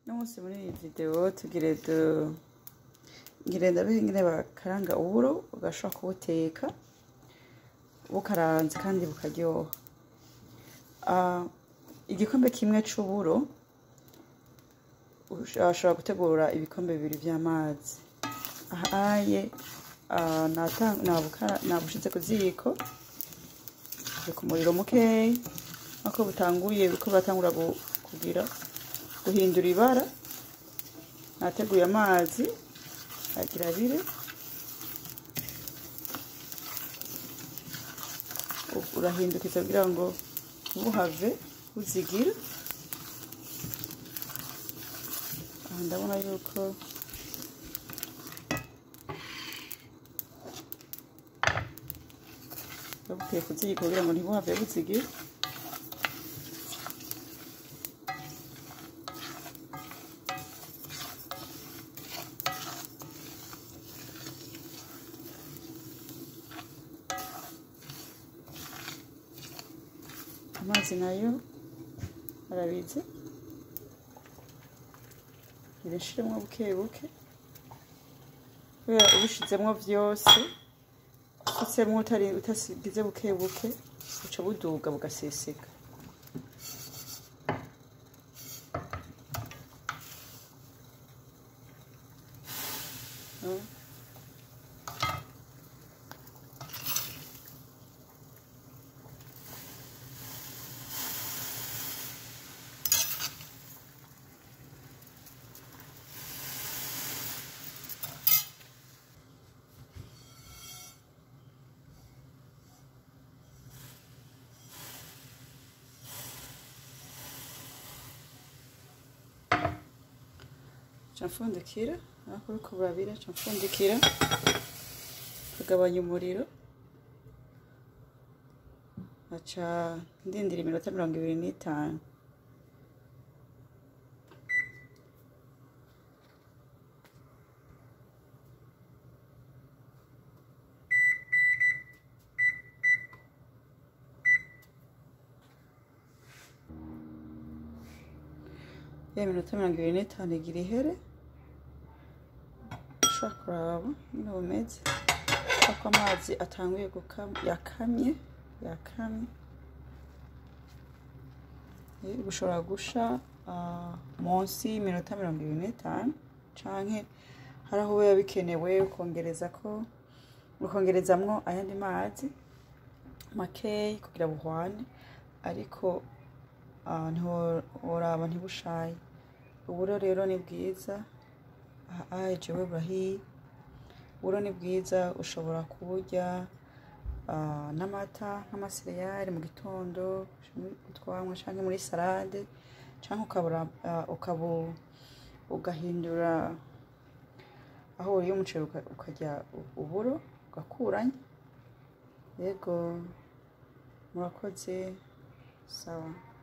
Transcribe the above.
uno munsi muri iyi video tugire du ngire ndabihe ingene bakaranga uburo ugashobora kubuteka bukaranze kandi bukaryoha Ah, igikombe kimwe c'uburo ushobora gutegura ibikombe bibiri vy'amazi ahaye ah, nata- nabukara- nabushize ku ziko buri ku muriro mukeyi ako butanguye buriko buratangura gu- kugira guhindura ibara nateguye amazi agira abiri U- urahindukiza kugira ngo ntuhave buzigira aha ndabona yuko babuteye ku ziko kugira ngo ntibuhave buzigira amazi nayo arabize birashiremwo buke buke kubera ubishizemwo vyose usutsemwo utari utasigize buke buke buca buduga bugaseseka Mm. ca mfundikira aho uriko burabira ca mfundikira kagabanya umuriro aca ndindira iminota mirongo ibiri n'itanu ya minota mirongo ibiri n'itanu igira ihere ushobora kuraba nyine bumeze ko amazi atanguye gukama yakamye yakamye Eh, bushobora gusha ah, munsi y'iminota mirongo ibiri n'itanu canke hari aho biba bikenewe ukongereza ko ukongerezamwo ayandi mazi makeyi kugira buhwane ariko ah, ntiworaba ntibushaye uburo rero ni bwiza aha jewe burahiye uburo ni bwiza ushobora kuburya ah, n'amata nk'amasereyali mu gitondo utwamwa canke muri salade canke ukabura ah, ukabu ugahindura aho uriye umuceri uka- ukarya u- uburo ugakuranya yego murakoze sawa